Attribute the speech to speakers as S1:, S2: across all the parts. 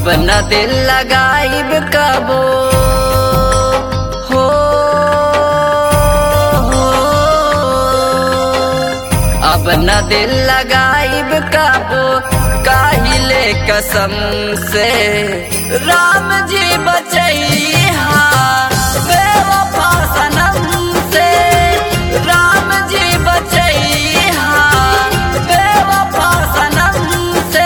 S1: अब न दिल लगाइब कबो हो हो। अब न दिल लगाइब कबो काहिले कसम से राम जी बचैहा बेवफा सनम से राम जी बचैहा बेवफा सनम से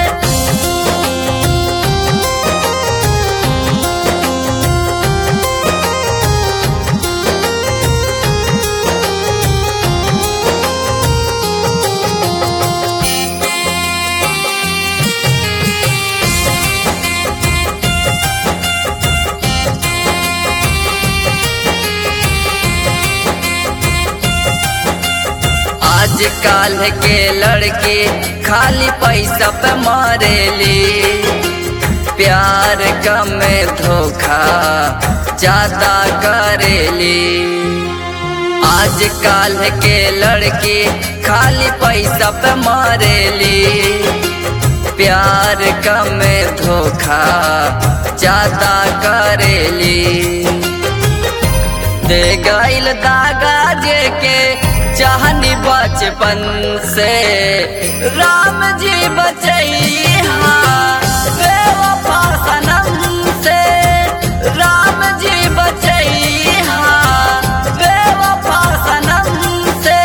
S1: आज काल के लड़के खाली पैसा पे मारेली प्यार कम धोखा ज्यादा करेली आज काल के लड़के खाली पैसा पे मारेली प्यार कम धोखा ज्यादा करेली दे गईल दागा जे के चाहनी बचपन से राम जी बचैहा बेवफा सनम से राम जी बचैहा बेवफा सनम से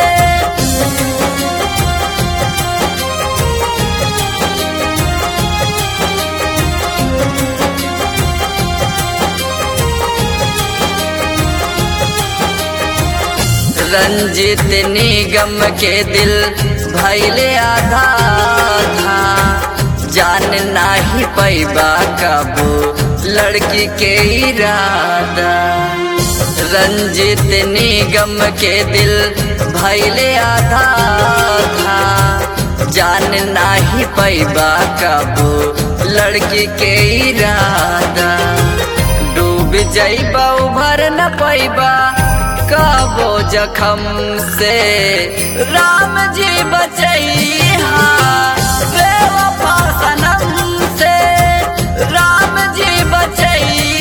S1: रंजित निगम के दिल भैले आधा था जान नाही पैबा कबो लड़की के इरादा रंजित निगम के दिल भैले आधा था जान नाही पैबा कबो लड़की के इरादा डूब जैबा उभर न पैबा कबो जखम से राम जी बचैहा बेवफा सनम से राम जी बचैहा